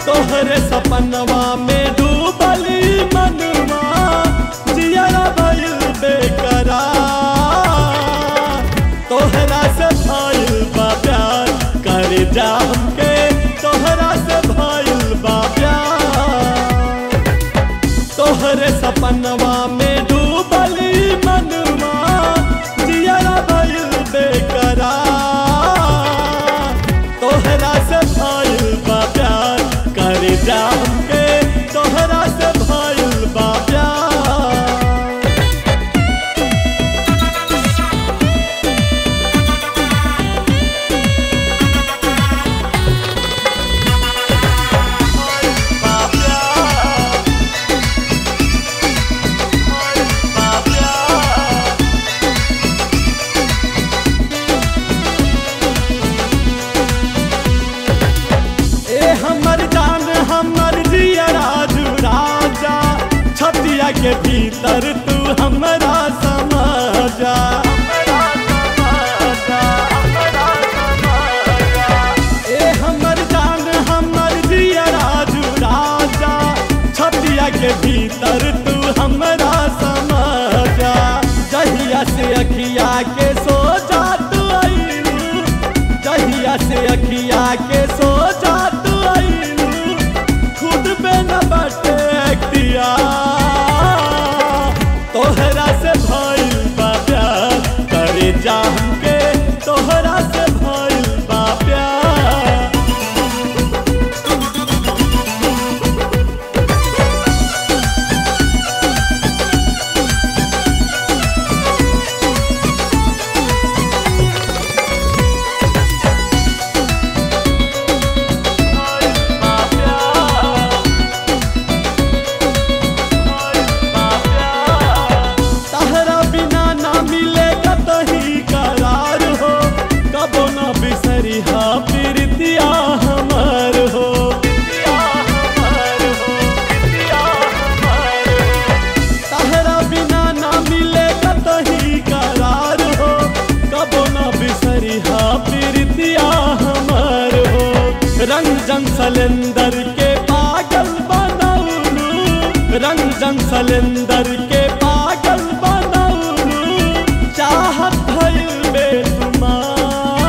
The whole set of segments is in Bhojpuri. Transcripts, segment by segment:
तोहरे सपनवा में डूबली मनवा जियरा भइल बेकरार तोहरा से भइल बा प्यार कर जा हमके तोहरा से भइल बा प्यार तोहरे सपनवा में डूबली मनवा जियरा भइल बेकरार तोहरा से भइल बा प्यार कर जा हमके तोहरा से भइल बा प्यार बा प्यार बा प्यार ए हमर जान हमर जिया राजू राजा छतिया के भीतर तू हमरा समाजा ए हमर जान हमर जिया राजू राजा छतिया के भीतर तू हमरा समाजा जहिया से अखिया के सोचा तू आईलू जहिया से अखिया के सोचा तू आईलू खुद पे न बटे अख्तियार तोहरा से भइल बा प्यार करे जा हमके तोहरा से भइल बा प्यार बा प्यार बा प्यार तहरा बिना ना मिलेगा तही करार हो कबो ना बिसरी हा प्रीतिया हमर हो तहरा बिना ना मिलेगा तही करार हो कबो ना बिसरी हा प्रीतिया हमर हो रंग जंग सलेंदर के पागल बनौलू रंग जंग सलेंदर के पागल बनौलू चाहत भइल बेसुमार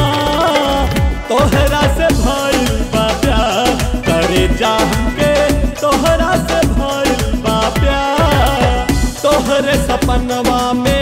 तोहरा से भइल बा प्यार करे जा हमके तोहरा से भइल बा प्यार तोहरे सपनवा में